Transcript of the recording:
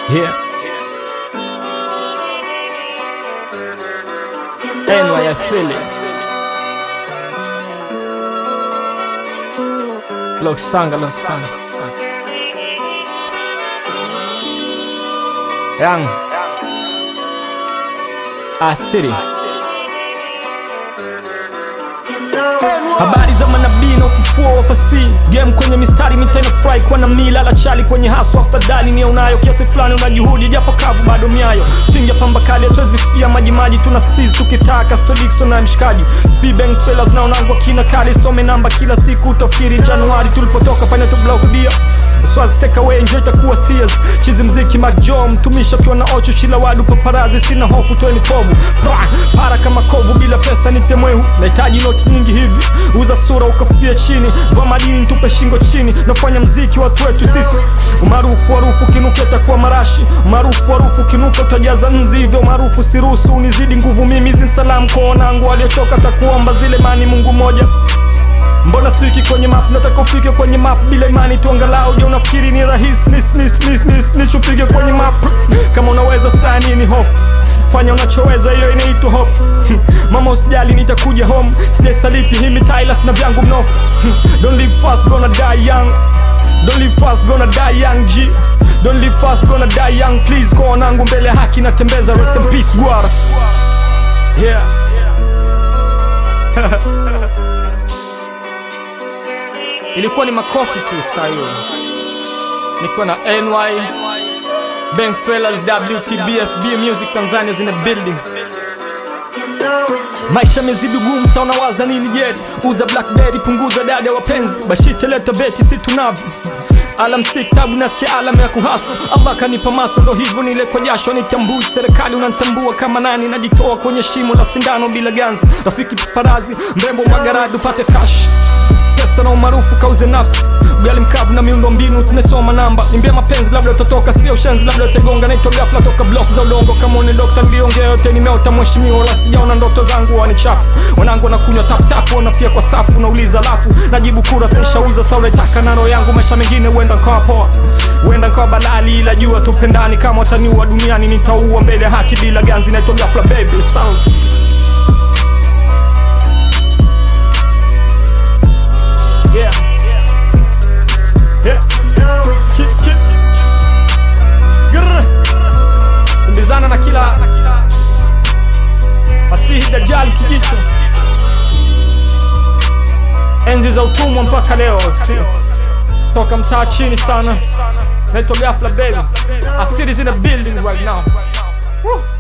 Yeah. Anyway, I feel it. Look, sanga, look, sanga. Young. Ah, city. Habari za manabii na ufufuo wa fasihi game kwenye mistari mitena fry kwa na mila la chali kwenye haswa afadhali ni unayo kiasi fulani una juhudi japo kavu bado miayo pinga pamba kali hatuwezi kufia maji maji tuna sisi tukitaka stodikson na mshikaji speedbank fellas na unangwa kina kali some namba kila siku utafikiri Januari tulipotoka fanya tu block dia Swazi take away enjoy takuwa serious chizi mziki Mac Joe mtumisha kiwa na ocho shila wadu paparazi sina hofu tweni povu pra, para kama kovu bila pesa ni temwehu nahitaji noti nyingi hivi uza sura ukafia chini vaa madini ntupe shingo chini nafanya mziki watu wetu sisi umaarufu harufu kinuka itakuwa marashi umaarufu harufu kinuka utajaza nzi hivyo maarufu siruhusu unizidi nguvu mimi hizi salamu kwa wanangu waliochoka takuomba zile mani Mungu moja Mbona siki kwenye map, nataka ufike kwenye map bila imani tu angalau je unafikiri ni rahisi nis nis nis nis nis ufike kwenye map kama unaweza saa nini hofu fanya unachoweza hiyo inaitwa hope mama usijali nitakuja home sijaisaliti himi Tylas na vyangu mnofu don't live fast gonna die young don't live fast gonna die young G don't live fast gonna die young please kwa wanangu mbele ya haki natembeza rest in peace gwara yeah ilikuwa ni makofi tu saa hiyo nikiwa na ny Bang Fellas WTBFB Music Tanzania zina building maisha mezidi gumu sa unawaza nini jeri uza blackberry punguza dada wapenzi bashite leta beti si tunavyo alamsik tabu nasikia alama ya kuhaso allah kanipa maso ndo hivyo nile kwa jasho nitambui serikali unantambua kama nani najitoa kwenye shimo la sindano bila ganzi rafiki parazi mrembo magaradi upate kash pesa na umaarufu kauze nafsi ugali mkavu na miundo mbinu tumesoma namba nimbia mapenzi labda utatoka sivyo ushenzi labda utagonga naitwa gafla toka block za udongo kama une dokta niliongea yote nimeota mheshimiwa wala sijaona ndoto zangu wani chafu wanangu wanakunywa taptap wanafia kwa safu nauliza lafu najibu kura sishauza sauletaka na roho yangu maisha mengine huenda nkawa poa huenda nkawa balali ila jua tupendani kama wataniua duniani nitaua mbele ya haki bila ganzi naitwa gafla baby sound Yeah. Yeah. Ki- ki- Grr. Kimbizana na kila Masihi Dajjal kijicho enzi za utumwa mpaka leo toka mtaa chini sana naitwa Gafla baby asili in the building right now Woo.